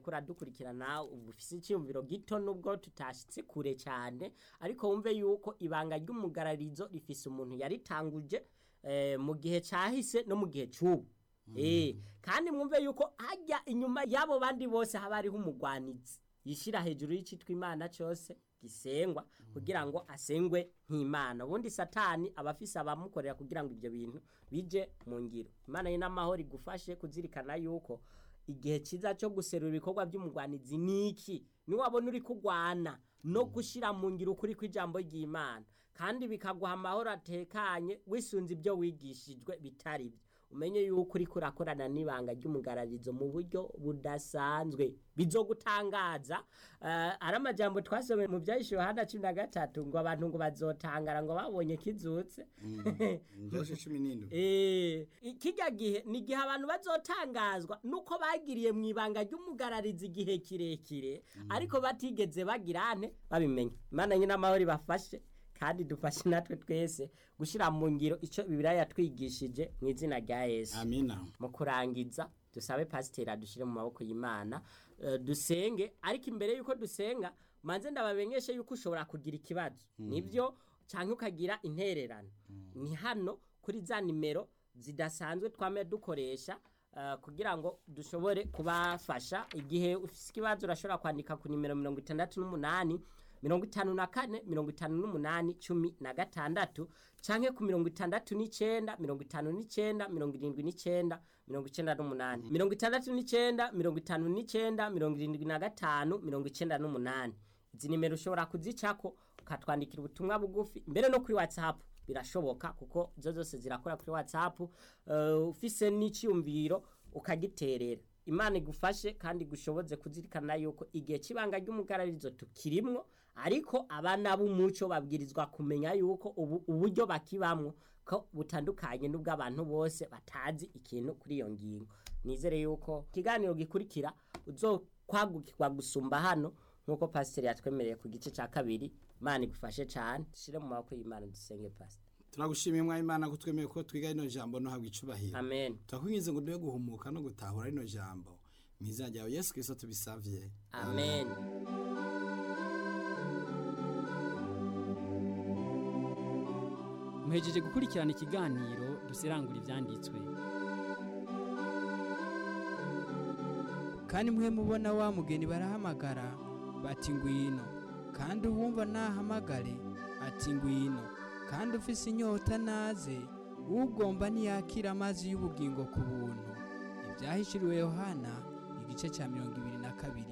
uriko uradukurikirana uba ufise icyumviro gito nubwo tutashitse kure cyane ariko wumve yuko ibanga ry'umugararizo rifise umuntu yaritanguje eh, mu gihe cyahise no mu gihe cy'ubu Eh, kandi mwumve yuko hajya inyuma y'abo bandi bose haba hariho umugwanizi yishira hejuru y'icitwa imana cyose gisengwa kugira ngo asengwe nk'imana ubundi satani aba afise abamukorera kugira ngo ibyo bintu bije mu ngiro imana ye n'amahoro igufashe kuzirikana yuko igihe cyiza cyo guserura ibikorwa by'umugwanizi ni iki niwabona uri kugwana no gushyira mu ngiro ukuri kw'ijambo ry'imana kandi bikaguha amahoro atekanye wisunze ibyo wigishijwe bitari byo umenye yuko uri kurakorana n'ibanga ry'umugararizo mu buryo budasanzwe bizogutangaza uh, ari amajambo twasomeye mu byahishe yohana cumi na gatatu ngo abantu ngo bazotangara ngo babonye kizutse njoshe cumi n'indwi Eh, kijya gihe ni igihe abantu bazotangazwa nuko bagiriye mu ibanga ry'umugararizi igihe kirekire ariko batigeze bagirane babimenya imana nyine amahoro ibafashe kandi dufashe natwe twese gushyira mu ngiro icyo bibiriya yatwigishije mu izina rya yesu amina mu kurangiza dusabe pasiteri adushyire mu maboko y'imana eh, dusenge ariko imbere y'uko dusenga manze ndabamenyeshe yuko ushobora kugira ikibazo nibyo cyangwa ukagira intererano ni hano kuri za nimero zidasanzwe twame dukoresha eh, kugira ngo dushobore kubafasha igihe ufite ikibazo urashobora kwandika ku nimero mirongo itandatu n'umunani mirongo itanu na kane mirongo itanu n'umunani cumi na gatandatu canke ku mirongo itandatu n'icenda mirongo itanu n'icenda mirongo irindwi n'icenda mirongo icenda n'umunani mirongo itandatu n'icenda mirongo itanu n'icenda mirongo irindwi na gatanu mirongo icenda n'umunani izi nimero ushobora kuzicako ukatwandikira ubutumwa bugufi mbere no kuri whatsapp birashoboka kuko zo zose zirakora kuri whatsapp uh, ufise n'iciyumviro ukagiterera imana igufashe kandi gushoboze kuzirikana yuko igihe cy'ibanga ry'umugararizo tukirimwo ariko abana b'umuco babwirizwa kumenya yuko ubu uburyo bakibamwo ko butandukanye n'ubw'abantu bose batazi ikintu kuri iyo ngingo nizere yuko ikiganiro gikurikira uzokwagukirwa gusumba hano nk'uko pasiteri yatwemereye ku gice cya kabiri imana igufashe cyane dushyire mu maboko y'imana dusenge pasiteri turagushimiye mwa imana ko twemeye ko twiga rino jambo no habwa icubahiro amen turakwinginze ngo dube guhumuka no gutahura rino jambo mu izina ryawe yesu kirisito tubisavye amen muhejeje gukurikirana ikiganiro dusirangura ibyanditswe kandi mwe mubona wa mugeni barahamagara bati ngwino kandi uwumva nahamagare ati ngwino kandi ufise inyota naze ugomba ntiyakira amazi y'ubugingo ku buntu ibyahishuriwe yohana igice cya mirongo ibiri na kabiri